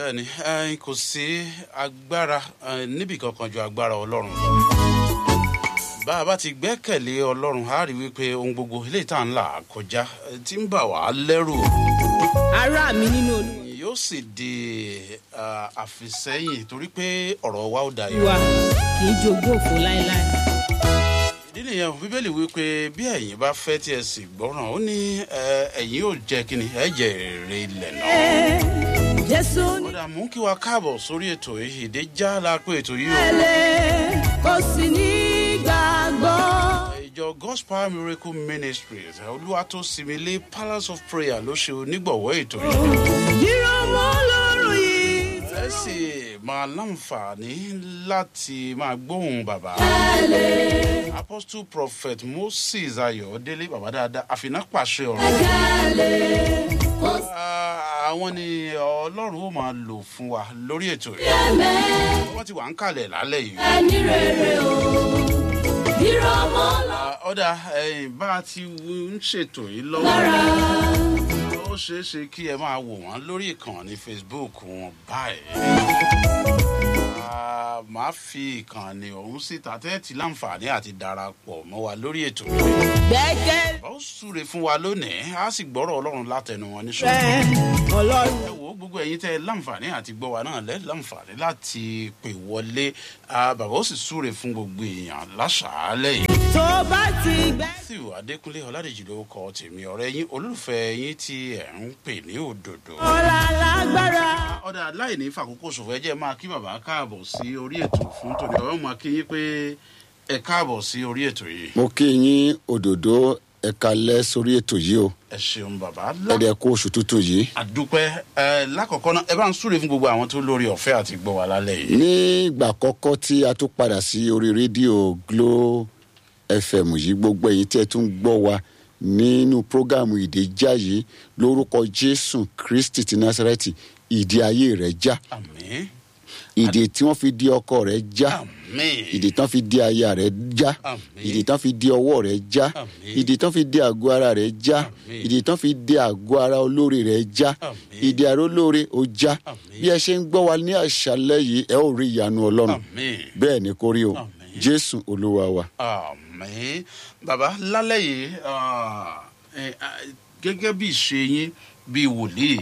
bẹ́ẹ̀ni ẹyin kò sí agbára eh, níbì kankan ju agbára ọlọ́run lọ bá a bá ti gbẹ́kẹ̀lé ọlọ́run á rí wípé ohun gbogbo eléyìí tá à ń là kọjá eh, tí ń bà wá lẹ́rù ará mi nínú olúwa yóò sì di ah, àfisẹ́yìn torí pé ọ̀rọ̀ wa ó dayọ̀. kì í jogún òfò láéláé. ìdí nìyẹn o, bíbélì wípé bí ẹ̀yin bá fẹ́ tí ẹ sì gbọ́ràn ó ní eh, ẹ̀yin yóò jẹ́ kí ni ẹ jẹ èrè ilẹ̀ náà. jésù ní kódà mú kí wa káàbọ̀ sórí ètò yìí ìdè já la pé ètò yìí o. ẹlẹ́ kò sì ní gbàgbọ́. ìjọ gospel miracle ministries olúwatósímilé palace of prayer ló ṣe onígbọ̀wọ́ ètò yìí. yíró mọ́ lọ́rùn yìí. ẹ sì máa láǹfààní láti máa gbóhùn bàbá. apostle prophet moses ayọ̀délé bàbá dáadáa àfinà pàṣẹ ọ̀rọ̀. Ah, àwọn ni ọlọ́run ó máa lò fún wa lórí ètò yìí. wọ́n ti wà ń kalẹ̀ lálẹ́ yìí. Ah, ọ̀dà ẹ̀yìn bá a ti ń ṣètò yìí lọ́wọ́ ó ṣeé ṣe kí ẹ máa wò wọ́n lórí ìkànnì facebook wọn báyìí. Ah, màá fi ìkànnì ọ̀hún síta tẹ́ẹ̀tì láǹfààní àti darapọ̀ mọ́ wa lórí ètò yìí. gbẹ́gẹ́ bá ó súre fún wa lónìí á sì gbọ́rọ̀ ọlọ́run látẹnu wọn ní ṣòro. rẹ̀ ọlọ́run. ẹ wo gbogbo ẹyin tẹ láǹfààní àti gbọ́ wa náà lẹ́ láǹfààní láti pè wọlé Ah, bàbá ó sì súre fún gbogbo èèyàn láṣàálẹ̀ yìí. tó bá ti gbẹ́. matthew adékúnlé ọládèjì ló kọ tèmi ọ̀rẹ́ yín olólùfẹ́ yín tí ẹ̀ ń pè ní òdòdó. ọ̀la lágbára. ọ̀dà aláìní fàkókò ṣòfò ẹ jẹ́ máa kí bàbá káàbọ̀ sí orí ètò fún tòní ọ̀rọ̀ máa kí yín pé ẹ káàbọ̀ sí orí ètò yìí. mo kí yín òdòdó ẹ̀ka lẹ́ sórí ètò yìí o ẹ ṣeun bàbá ẹ̀dẹ̀ kó oṣù tuntun yìí. àdúpẹ́ ẹ lákọ̀ọ́kọ́ náà ẹ bá ń súre fún gbogbo àwọn tó lórí ọ̀fẹ́ àti gbọ́ wa lálẹ́ yìí. ní ìgbà àkọ́kọ́ tí a tún padà sí orí rédíò glo fm yìí gbogbo ẹ̀yin tí ẹ tún gbọ́ wa nínú prógámù ìdèjà yìí lórúkọ jésù kristi ti násàrẹ́tì ìdí ayé rẹ̀ já àmín ìdè tí wọ́n fi di ọkọ rẹ̀ já àmín ìdè tán fi di aya rẹ̀ já Àmín. ìdè tán fi di ọwọ́ rẹ̀ já Àmín. ìdè tán fi di àgọ́ ara rẹ̀ já Àmín. ìdè tán fi di àgọ́ ara olóore rẹ̀ já Àmín. ìdè ara olóore ó já Àmín. bí ẹ ṣe ń gbọ́ wa ní àṣálẹ́ yìí ẹ ó rí ìyanu ọlọ́run àmín. bẹ́ẹ̀ ni kò rí o Àmín. jésù olúwa wa. àmì bàbá lálẹ́ yìí ah, eh, ah, gẹ́gẹ́ bí ìṣe yín bí wòlíì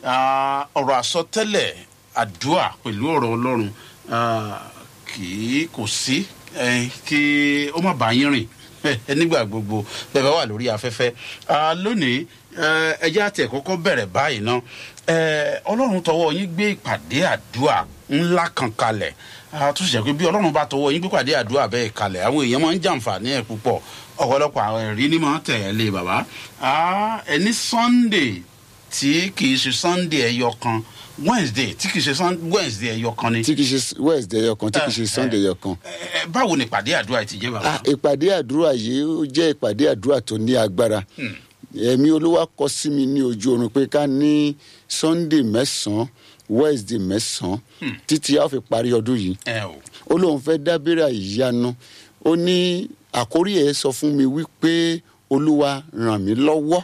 ah, ọ̀rọ̀ àsọtẹ́lẹ̀ àdúrà pẹ̀lú ọ̀rọ̀ ọlọ́run ah, kì í kò sí eh, kí ó má bá yín rìn eh, nígbà gbogbo bẹ́ẹ̀ bá wà lórí afẹ́fẹ́ Ah, lónìí eh, ẹ jẹ́ àti ẹ̀kọ́kọ́ bẹ̀rẹ̀ báyìí ná Eh, ọlọ́run tọwọ́ yín gbé ìpàdé àdúrà ńlá kan kalẹ̀ Ah, tó ṣe pé bí ọlọ́run bá tọwọ́ yín gbé ìpàdé àdúrà bẹ́ẹ̀ kalẹ̀ àwọn èèyàn máa ń jàǹfààní ẹ̀ púpọ̀ ọ̀pọ̀lọpọ̀ àwọn ẹ̀rí ni máa ń tẹ̀ ẹ́ lé bàbá Ah, ẹni sunday tí kì í ṣe sunday ẹyọ kan wednesday tí kì í ṣe Sun- wednesday ẹyọ kan ni tí kì í ṣe wednesday ẹyọ kan tí kì í ṣe sunday ẹyọ kan. Eh, eh, báwo ni ìpàdé àdúrà yìí ti jẹ́ bàbá. Ah, ìpàdé àdúrà yìí ó jẹ́ ìpàdé àdúrà tó ní agbára ẹ̀mí olúwa kọ sí mi ní ojú oorun pé ká ní sunday mẹ́sàn-án wednesday mẹ́sàn-án títí a ó fi parí ọdún yìí ẹ o ó lóun fẹ́ dábìrà ìyanu ó ní àkórí ẹ̀ sọ fún mi wípé olúwa ràn mí lọ́wọ́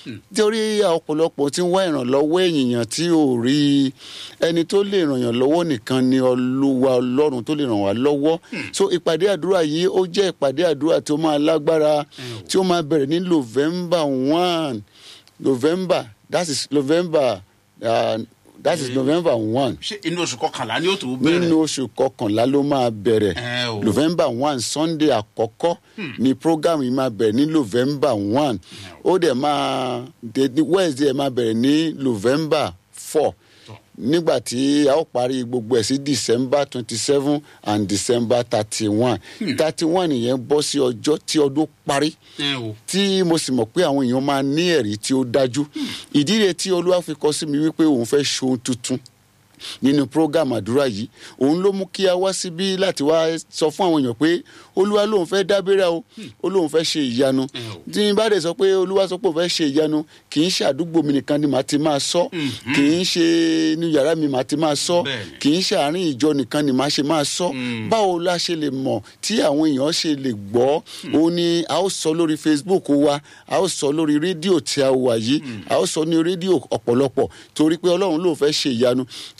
torí ọ̀pọ̀lọpọ̀ tí ń wá ìrànlọ́wọ́ èèyàn tí ò rí ẹni tó lè ràn yàn lọ́wọ́ nìkan ni olúwa ọlọ́run tó lè ràn wá lọ́wọ́ so ìpàdé àdúrà yìí ó jẹ́ ìpàdé àdúrà tó máa lágbára tí ó máa bẹ̀rẹ̀ ní november one november that is november uh, that is november one ṣé inú oṣù kọkànlá ni ó tó bẹ̀rẹ̀. nínú oṣù kọkànlá ló máa bẹ̀rẹ̀ Ẹ o. november one sunday àkọ́kọ́ ni program yìí máa bẹ̀rẹ̀ ní november one ó dẹ̀ máa dé ní wednesday ẹ̀ máa bẹ̀rẹ̀ ní november four nígbà tí a ó parí gbogbo ẹ̀ sí december twenty seven and december thirty one thirty one yẹn bọ́ sí ọjọ́ tí ọdún parí ẹ o tí mo sì mọ̀ pé àwọn èèyàn máa ní ẹ̀rí tí ó dájú ìdí rẹ̀ tí olúwa fi kọ sí mi wípé òun fẹ́ ṣohun tuntun nínú program àdúrà yìí òun ló mú kí a wá síbí láti wá sọ fún àwọn èèyàn pé olúwa lòun fẹ́ dábẹ́rẹ́ o ó lóun fẹ́ ṣe ìyanu tí n bá dẹ̀ sọ pé olúwa sọ pé òun fẹ́ ṣe ìyanu kì í ṣe àdúgbò mi nìkan ni màá ti máa sọ kì í ṣe inú yàrá mi màá ti máa sọ Bẹ́ẹ̀ni. kì í ṣe àárín ìjọ nìkan ni màá ṣe máa sọ báwo la ṣe lè mọ̀ tí àwọn èèyàn ṣe lè gbọ́ òun ni a ó sọ lórí facebook wa a ó sọ lórí rédíò tí a wà yìí a ó sọ ní rédíò ọ̀pọ̀lọpọ̀ torí pé ọlọ́run ló fẹ́ ṣe ìyanu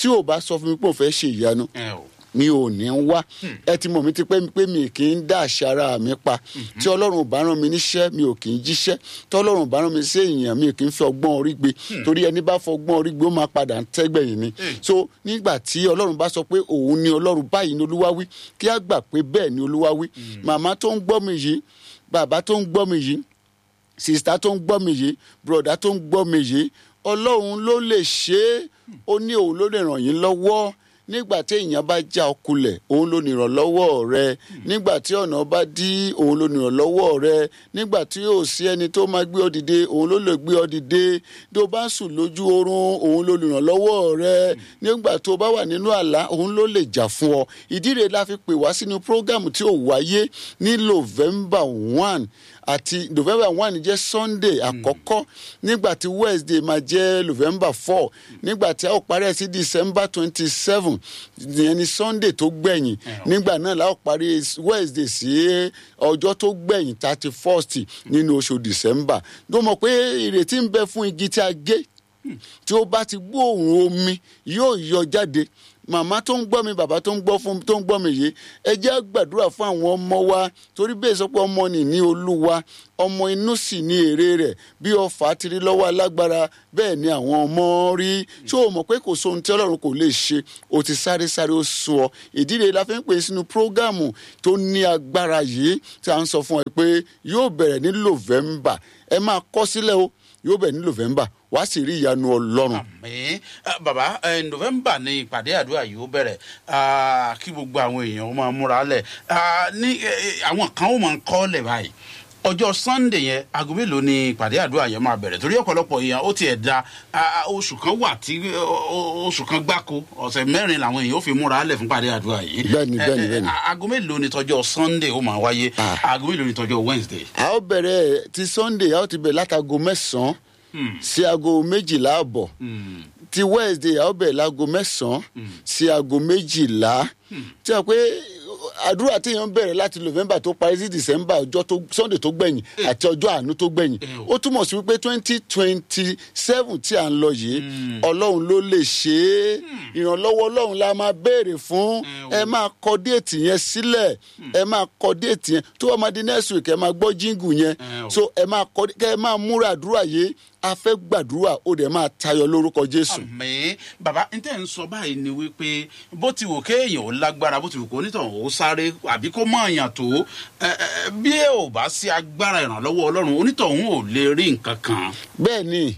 tí ò bá sọ fún mi pé òun fẹ́ ṣe ìyanu ẹ o mi ò ní wá ẹ ti mọ̀ mi ti pẹ́ pé mi kì í dá àṣà ara mi pa tí ọlọ́run ò bá rán mi níṣẹ́ mi ò kì í jíṣẹ́ tí ọlọ́run ò bá rán mi sí èèyàn mi ò kì í fi ọgbọ́n orí gbé torí ẹni bá fọgbọ́n orí gbé ó máa padà ń tẹ́gbẹ̀yìn ni so nígbà tí ọlọ́run bá sọ pé òun ni ọlọ́run báyìí ni olúwa wí kí á gbà pé bẹ́ẹ̀ ni olúwa wí màmá tó ń gbọ́ mi yìí bàbá tó ń gbọ́ mi yìí sista tó ń gbọ́ mi yìí broda tó ń gbọ́ mi yìí ọlọ́run ló lè ṣe é ó ní òun ló lè ràn yín lọ́wọ́ nígbà tí èèyàn bá já ọ kulẹ̀ òun ló nìrànlọ́wọ́ rẹ nígbà tí ọ̀nà bá dí òun ló nìrànlọ́wọ́ rẹ nígbà tí yóò sí ẹni tó máa gbé ọ dìde òun ló lè gbé ọ dìde tí o bá sùn lójú oorun òun ló nìrànlọ́wọ́ rẹ nígbà tó bá wà nínú àlá òun ló lè jà fún ọ ìdí rẹ̀ la fi pè wá sínú prógámù tí ò wáyé ní november one àti november one jẹ́ sunday àkọ́kọ́ nígbà tí wednesday máa jẹ́ november four nígbà tí a ó parí ẹ̀ sí december twenty seven ìyẹn ni sunday tó gbẹ̀yìn nígbà náà la ó parí wednesday sí ọjọ́ tó gbẹ̀yìn thirty first nínú oṣù december tó mọ̀ pé ìrètí ń bẹ fún igi tí a gé tí ó bá ti gbóòórùn omi yóò yọ jáde màmá tó ń gbọ́ mi bàbá tó ń gbọ́ fún tó ń gbọ́ mi yìí ẹ jẹ́ gbàdúrà fún àwọn ọmọ wa torí bẹ́ẹ̀ sọ pé ọmọ nì ní olúwa ọmọ inú sì ní èrè rẹ̀ bí ọfà ti rí lọ́wọ́ alágbára bẹ́ẹ̀ ni àwọn ọmọ rí tí o mọ̀ pé kò sóhun tí ọlọ́run kò lè ṣe o ti sáré sáré ó sùn ọ ìdílé la fi ń pè sínú prógámù tó ní agbára yìí tí a ń sọ fún ẹ pé yóò bẹ̀rẹ̀ ní november ẹ máa kọ́ sílẹ̀ o yóò bẹ̀rẹ̀ ní november wàá sì rí ìyanu ọlọ́run. àmì bàbá ẹ, november ni ìpàdé àdúrà yìí ó bẹ̀rẹ̀ Ah, kí gbogbo àwọn èèyàn máa múra lẹ̀ Ah, ní ẹ, ẹ, àwọn kan ó máa ń kọ́ lẹ̀ báyìí ọjọ́ sunday yẹn aago mélòó ni ìpàdé àdúrà yẹn máa bẹ̀rẹ̀ torí ọ̀pọ̀lọpọ̀ èèyàn ó tiẹ̀ da ah, oṣù kan wà tí ó- ó- oṣù kan gbáko ọ̀sẹ̀ mẹ́rin làwọn èèyàn ó fi múra lẹ̀ fún ìpàdé àdúrà yìí Bẹ́ẹ̀ni, Eh, bẹ́ẹ̀ni, eh, bẹ́ẹ̀ni. aago mélòó ni tọjọ́ sunday ó máa wáyé Ah. aago mélòó ni tọjọ́ wednesday. a ó bẹ̀rẹ̀ ti sunday a ó ti bẹ̀rẹ̀ látago mẹ́sàn-án sí aago méjìlá àbọ̀ ti wednesday a ó bẹ̀rẹ̀ láago mẹ́sàn-án sí aago méjìlá tí a pé àdúrà téèyàn bẹ̀rẹ̀ láti november tó parí sí december ọjọ́ tó sunday tó gbẹ̀yìn àti ọjọ́ àánú tó gbẹ̀yìn ó túmọ̀ sí wípé twenty twenty seven tí à ń lọ yìí ọlọ́run ló lè ṣe é ìrànlọ́wọ́ ọlọ́run la máa béèrè fún ẹ máa kọ déètì yẹn sílẹ̀ ẹ máa kọ déètì yẹn tó wọ́n máa di next week ẹ máa gbọ́ jíngù yẹn o. so ẹ máa kọ kẹ ẹ máa múra àdúrà yìí a fẹ́ gbàdúrà ó dẹ̀ máa tayọ lórúkọ jésù. àmì bàbá n tẹ́ ń sọ báyìí ni wípé bó ti wò kéèyàn ó lágbára bó ti wò kó onítàn ó sáré àbí kó mọ àyàn tó ẹ, ẹ, bí ẹ ò bá sí agbára ìrànlọ́wọ́ ọlọ́run onítọ̀hún ò lè rí nǹkan kan. bẹ́ẹ̀ ni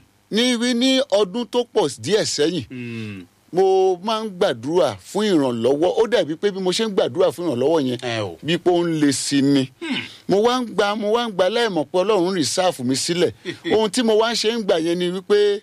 ní wí ní ọdún tó pọ̀ díẹ̀ sẹ́yìn mo máa ń gbàdúrà fún ìrànlọ́wọ́ ó dàbí pé bí mo ṣe ń gbàdúrà fún ìrànlọ́wọ́ yẹn ẹ o bí pé ó ń le sí ni mo wá ń gba mo wá ń gba láìmọ̀ pé ọlọ́run rìsáàfù mi sílẹ̀ ohun tí mo wá ń ṣe ń gbà yẹn ni wípé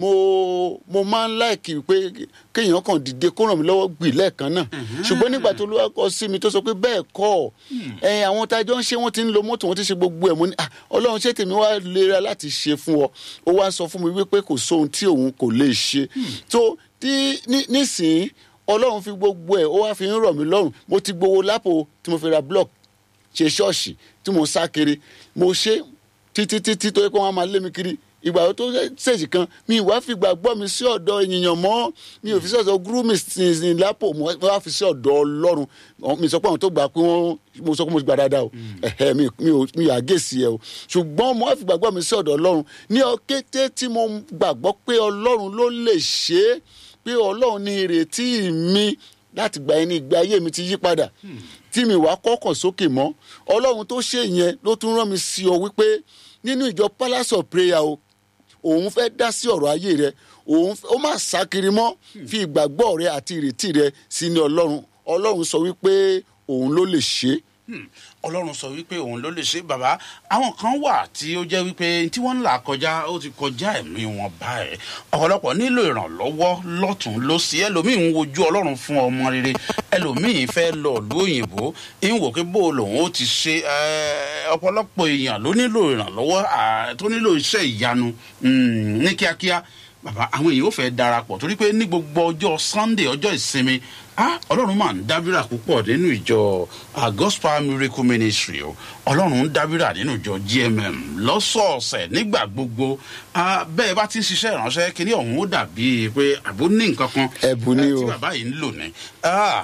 mo mo máa ń láìkì pé kéèyàn kàn dìde kó ràn mí lọ́wọ́ gbì lẹ́ẹ̀kan náà ṣùgbọ́n nígbà tó lówó kọ sí mi tó sọ pé bẹ́ẹ̀ kọ́ ẹ àwọn tájọ́ ń ṣe wọ́n ti ń lo mọ́tò wọ́n ti ṣe gbogbo ẹ̀ mo ní "Ah, ọlọ́run ṣé tèmi wá lera láti ṣe fún ọ ó wá sọ fún mi wípé kò sóhun tí òun kò lè ṣe tó tí ní- nísìnyí ọlọ́run fi gbogbo ẹ̀ ó wá fi ń rọ̀ mí lọ́rùn mo ti gbowó lápò tí mo fi ra block ṣe ṣọ́ọ̀ṣì tí mo sá kiri mo ṣe títí títí tó yẹ kó wọn máa lé mi kiri ìgbà tó ṣèṣì kan mi ìwà fi gbàgbọ́ mi sí ọ̀dọ̀ ènìyàn mọ́ mi ò fi sí ọ̀dọ̀ gúrúmì sin lápò mo wá fi sí ọ̀dọ̀ ọlọ́run mi sọ pé àwọn tó gbà pé wọ́n mo sọ pé mo ti gbà dáadáa o ẹ̀hẹ́ mi mi ò mi ò àgèsì ẹ o ṣùgbọ́n mo wá fi gbàgbọ́ mi sí ọ̀dọ̀ ọlọ́run ní ọkété tí mo gbàgbọ́ pé ọlọ́run ló lè ṣe é pé ọlọ́run ní ìrètí mi láti gba ẹni ìgbé ayé mi ti yí padà tí mi wàá kọ́kàn sókè mọ́ ọlọ́run tó ṣe yẹn ló tún rán mi sí ọ wípé nínú ìjọ palace of prayer o òun fẹ́ dá sí ọ̀rọ̀ ayé rẹ òun fẹ́- ó má sá kiri mọ́ fi ìgbàgbọ́ rẹ àti ìrètí rẹ sínú ọlọ́run ọlọ́run sọ wípé òun ló lè ṣe é Hmm. ọlọ́run sọ wípé òun ló lè ṣe bàbá àwọn kan wà tí ó jẹ́ wípé tí wọ́n ń là kọjá ó ti kọjá ẹ̀mí wọn báyìí ọ̀pọ̀lọpọ̀ nílò ìrànlọ́wọ́ lọ́tún lọ́sí ẹlòmíín ń wojú ọlọ́run fún ọmọ rere ẹlòmíín fẹ́ lọ ìlú òyìnbó ń wò pé bó lòun ó ti ṣe ẹ́, ọ̀pọ̀lọpọ̀ èèyàn ló nílò ìrànlọ́wọ́ à, tó nílò iṣẹ́ ìyanu hmm, ní kíákíá bàbá àwọn èèyàn ò fẹ́ darapọ̀ torí pé ní gbogbo ọjọ́ sunday ọjọ́ ìsinmi ah ọlọ́run máa ń dábìrà púpọ̀ nínú ìjọ ah, gospel miracle ministry o ọlọ́run ń dábìrà nínú ìjọ gmm lọ́sọ̀ọ̀sẹ̀ nígbà gbogbo ah, bẹ́ẹ̀ bá ti ń ṣiṣẹ́ ìránṣẹ́ kínní ọ̀hún ó dàbí pé àbó ní nǹkan kan Ẹ̀bùn ni eh, o. tí bàbá yìí ń lò ní. Ah,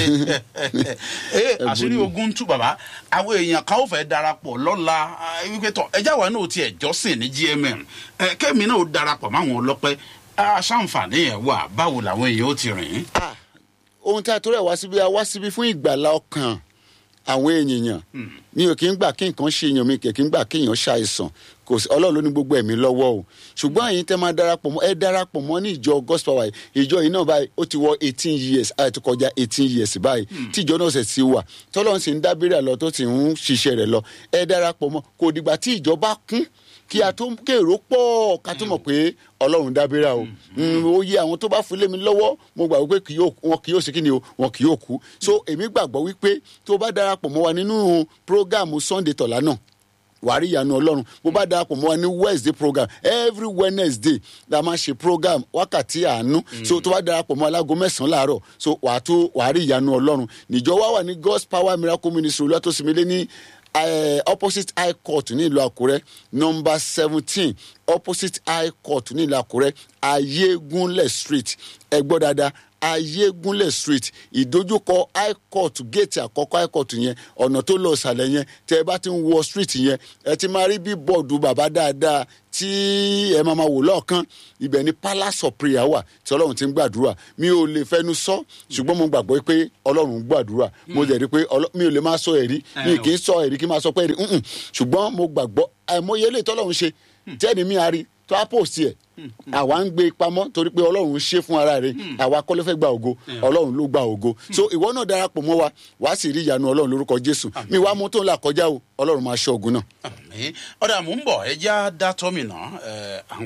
eh, àṣírí ogun ń tú bàbá àwọn èèyàn kan ó fẹ́ darapọ̀ lọ́la ah, wípé tọ̀ ẹjá wa náà tiẹ̀ jọ́sìn ní gmm eh, kẹ́mi náà ó darapọ̀ máwọn ọlọ́pẹ́ aṣáǹfààní ẹ̀ wà báwo làwọn èèyàn ó ti rìn. Ah, ohun tí a torí ẹ̀ wá síbi a wá síbi fún ìgbàlá ọkàn àwọn èèyàn mi ò kí ń gbà kí nǹkan ṣe èèyàn mi kì í gbà kí èèyàn ṣàìsàn kò sí ọlọ́run ló ní gbogbo ẹ̀mí lọ́wọ́ o ṣùgbọ́n ẹ̀yin tẹ́ máa darapọ̀ mọ́ ẹ darapọ̀ mọ́ ní ìjọ gospel wa ìjọ yìí náà báyìí ó ti wọ eighteen years àti kọjá eighteen years báyìí tí ìjọ náà ṣẹ̀ ti wà tọ́lọ́run sì ń dábìrì àlọ́ tó sì ń ṣiṣẹ́ rẹ̀ lọ ẹ darapọ̀ mọ́ kò dìgbà tí ìjọ bá kún kí a tó kérò pọ̀ ká tó mọ̀ pé ọlọ́run dábìrà o Mm, ó yẹ àwọn tó bá fún lé mi lọ́wọ́ mo gbàgbọ́ pé kì yóò- wọn kì yóò sí kí ni o wọn kì yóò kú so èmi gbàgbọ́ wípé tó bá darapọ̀ mọ́ wa nínú prógáàmù sunday tọ̀lá náà wàá rí ìyanu ọlọ́run bó bá darapọ̀ mọ́ wa ní wednesday program every wednesday la máa ṣe program wákàtí àánú so tó bá darapọ̀ mọ́ alágo mẹ́sàn-án láàárọ̀ so wàá tó wàá rí ìyanu ọlọ́run níjọ wá wà ní god's power miracle ministry olùwàtòsímilé ní eh, opposite high court ní ìlú àkúrẹ́ number seventeen opposite high court ní ìlú àkúrẹ́ ayégunlẹ̀ street ẹ gbọ́ dáadáa ayégunlẹ̀ street ìdojúkọ high court gate àkọ́kọ́ high court yẹn ọ̀nà tó lọ ìsàlẹ̀ yẹn tẹ ẹ bá ti ń wọ street yẹn ẹ ti máa rí bí bọ́ọ̀dù bàbá dáadáa tí ẹ máa ma wò lọ́ọ̀kan ibẹ̀ ni palace of prayer wà tí ọlọ́run ti ń gbàdúrà mi ò lè fẹnu sọ ṣùgbọ́n mo gbàgbọ́ pé ọlọ́run ń gbàdúrà mo dẹ̀ rí pé ọlọ́- mi ò lè máa sọ ẹ̀rí mi kì í sọ ẹ̀rí kí n máa sọ pé ẹ̀rí mm-mm. ṣùgbọ́n mo gbàgbọ́ àìmọye eléyìí tọ́lọ́run ṣe tẹ́ni mi a rí tó á post ẹ̀ àwa ń gbé pamọ́ torí pé ọlọ́run ṣe fún ara rẹ̀ àwa kọ́ ló fẹ́ gba ògo ọlọ́run ló gba ògo so ìwọ náà darapọ̀ mọ́ wa wàá sì rí ìyanu ọlọ́run lórúkọ jésù mi wàá mú tó ń là kọjá o ọlọ́run máa ṣọ́ ogun náà. Àmín. ọ̀dà mò ń bọ̀ ẹ já dá tọ́mìnà ẹ̀ à ń